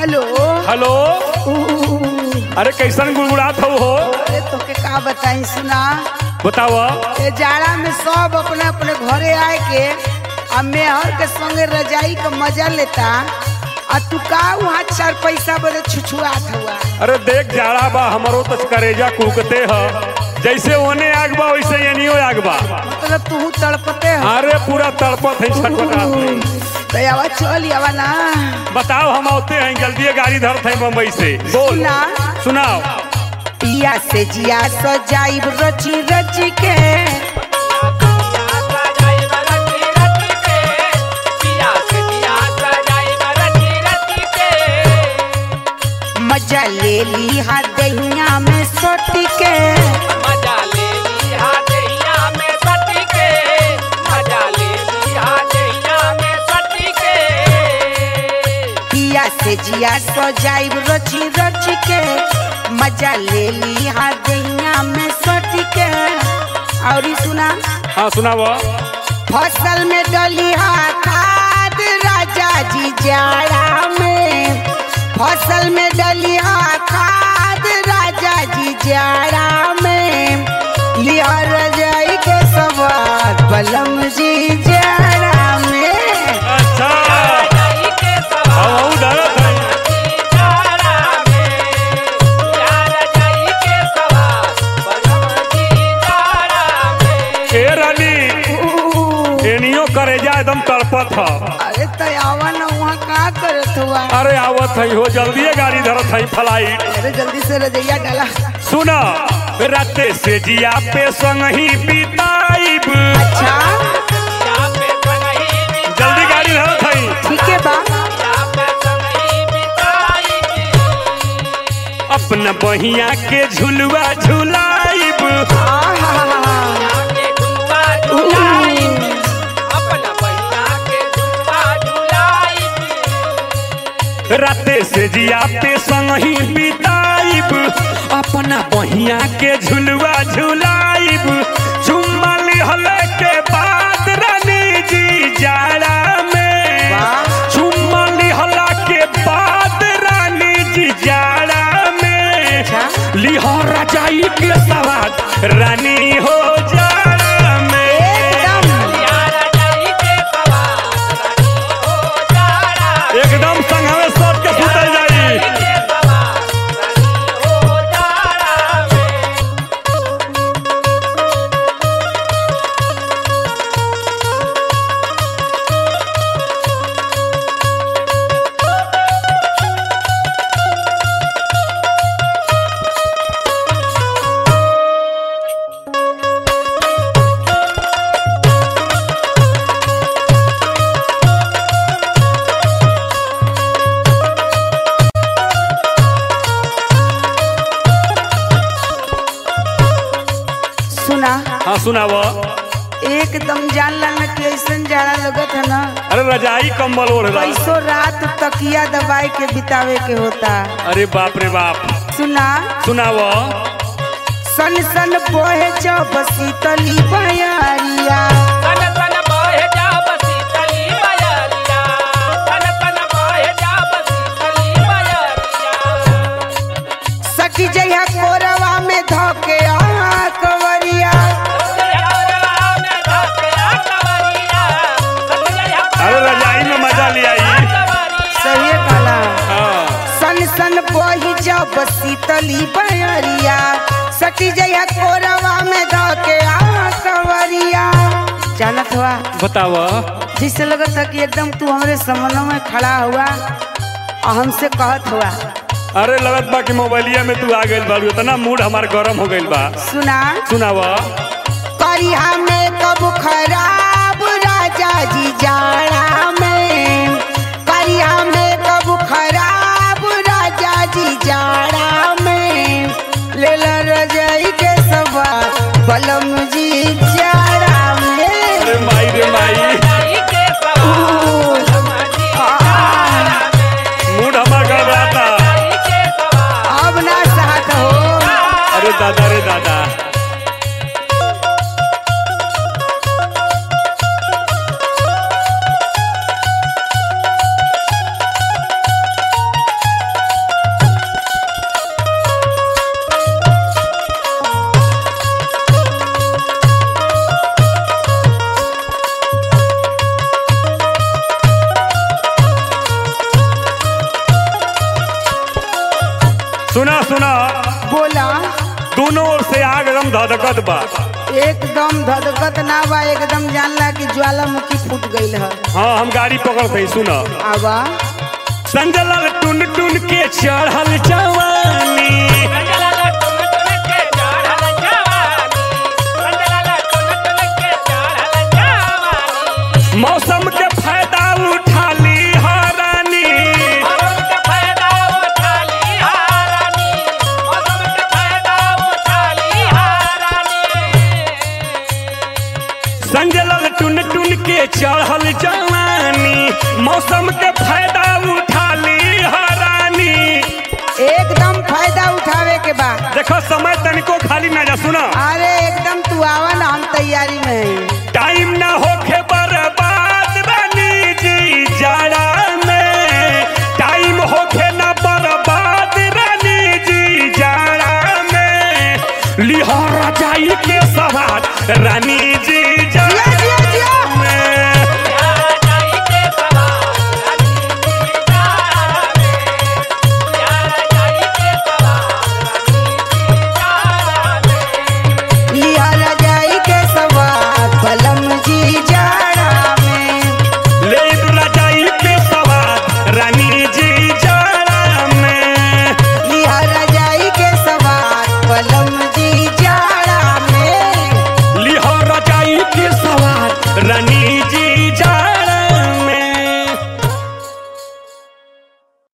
Hello hello अरे कैसन गुड़गुड़ात हो हो अरे तोके का बताई सुना बताव ए जाड़ा में सब अपने अपने घरे आए के आ मेहर के संगे रजाई का मजा लेता आ तू का वहाँ चार पैसा बदे छुछुआत हुआ अरे देख जाड़ा बा हमरो तो करेजा कुकते ह जैसे ओने आग बा वैसे एनियो आग बा मतलब तू तड़पते हो अरे पूरा तड़पत है छटपटात है तो आवा चल आवा ना बताओ हम आते हैं जल्दी गाड़ी धरत है बम्बई से बोल सुना सुनाओ पिया से जिया सजाइब रची रची के मजा ले ली हा दहिया में सोटी के पिया से जिया सजाइब रची रची के मजा ले ली हा दहिया में सोटी के और सुना हाँ सुनाव फसल में डली हा खाद राजा जी जाड़ा में फसल में डली हा खाद राजा जी जाड़ा में लिया रजाई के सवार बलम जी जाड़ा में अच्छा हम डरत है ए रानी एनियो करेजा एकदम तड़पत ह अरे तयावा न वहाँ का करत हुआ अरे आवत है हो जल्दी गाड़ी धरत है फ्लाइट अरे जल्दी से रजैया डाला सुना राते से जिया पे संग ही बिताइब अच्छा जल्दी गाड़ी धरत है ठीक है बा अपना बहिया के झुलवा झुलाइब आहा राते से जिया पे संग ही बिताइब अपना बहिया के झुलवा झुलाइब चुम्मा लिहले के बाद रानी जी जाड़ा में वाह। चुम्मा लिहला के बाद रानी जी जाड़ा में अच्छा। लिहर जाई के सवाद रानी हो जाड़ा में एकदम एकदम संघवे सट के सुतल जाई सुना हाँ सुनाव एकदम जान लाना कि ऐसन जाड़ा लगत है ना अरे रजाई कंबल ओढ़ ला कैसो रात तकिया दबाई के बितावे के होता अरे बाप रे बाप सुना सुनाव सन सन बोहे जब शीतली बयारिया सखी जइहा कोरवा में धोके आ कवरिया अरे रजाई में मजा ले आई सही काला हाँ सन सन बोही जब शीतली बयरिया सखी जइहा कोरवा में धोके आ कवरिया जानत हुआ बताव जिससे लगत था कि एकदम तू हमारे समनों में खड़ा हुआ और हमसे कहत हुआ अरे लगत बा कि मोबाइलिया में तू आ गइल बारू इतना मूड हमार गरम हो गइल बा सुना सुनाव करिया में कब खराब राजा जी जाड़ा में करिया में कब खराब राजा जी जाड़ा में ले ला रजाई के सवार बलम जी जाड़ा में अरे माई रे माई मूड हमार गड़बड़ाता अब ना सहत हो अरे दादा रे दादा सुना सुना बोला दोनों ओर से आग एकदम धधकत बा एकदम धधकत ना बा एकदम जानला कि ज्वालामुखी फूट गईल है हाँ हम गाड़ी पकड़ गई सुना आवा संजलाल टुन टुन के चढ़ल जवानी मौसम के फायदा उठा ली हरानी संजलाल टुन टुन के चढ़ल जवानी मौसम के फायदा उठा ली हरानी एकदम फायदा उठावे के बा देखो समय तनिको खाली ना जा सुना अरे एकदम तू आवा ना हम तैयारी में हैं टाइम ना होखे बर्बाद रानी जी जाड़ा में टाइम होखे ना बर्बाद रानी जी जाड़ा में लिहरा जाई के सवार रानी